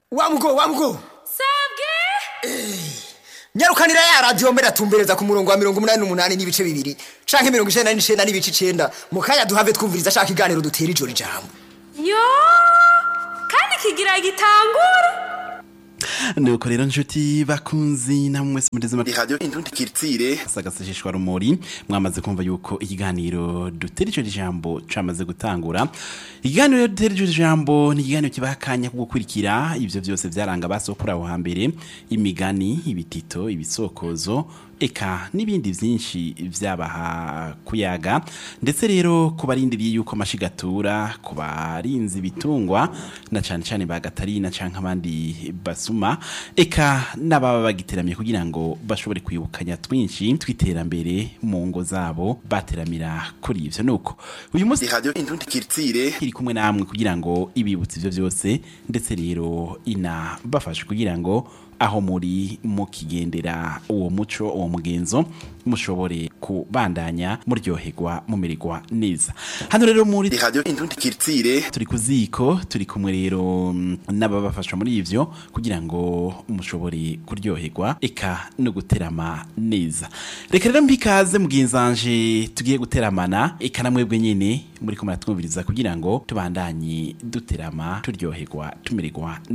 wamugo wamugo sabwe nyarukanira ya radiyo mbere atumbereza ku murongo wa mirongo umunani n'umunani n'ibice bibiri canke mirongo icenda n'icenda n'ibice icenda mu kanya duhave twumviriza ashaka iganiro dutera ijoro ijambo yo kandi kigira gitangura nuko rero nshuti bakunzi namwe mwese mugeze mu radio indundi kiritsire sagasesheshwa rumuri mwamaze kumva yuko ikiganiro dutera ico jambo camaze gutangura ikiganiro dutera ico jambo ni ikiganiro kibaha akanya ko gukurikira ivyo vyose vyaranga basokura aho hambere imigani ibitito ibisokozo eka n'ibindi vyinshi vyabaha kuyaga ndetse rero ku barindiriye yuko amashigatura ku barinzi ibitungwa na cane cane ba gatarina canke abandi basuma eka n'ababa bagiteramiye kugira ngo bashobore kwibukanya twinshi tw'iterambere mu ngo zabo bateramira kuri ivyo nuko uyu munsi radio indundi kiritsire iri kumwe namwe kugira ngo ibibutse ivyo vyose ndetse rero inabafashe kugira ngo aho muri mukigendera uwo muco uwo mugenzo mushobore kubandanya muryoherwa mumererwa neza hano rero muri radio indundi kiritsire turi ku ziko turi kumwe rero mm, n'ababafasha muri ivyo kugira ngo mushobore kuryoherwa eka no guterama neza reka rero mbikaze mugenzanje tugiye guteramana eka na mwebwe nyene muri ko muratwumviriza kugira ngo tubandanye duterama turyoherwa tumererwa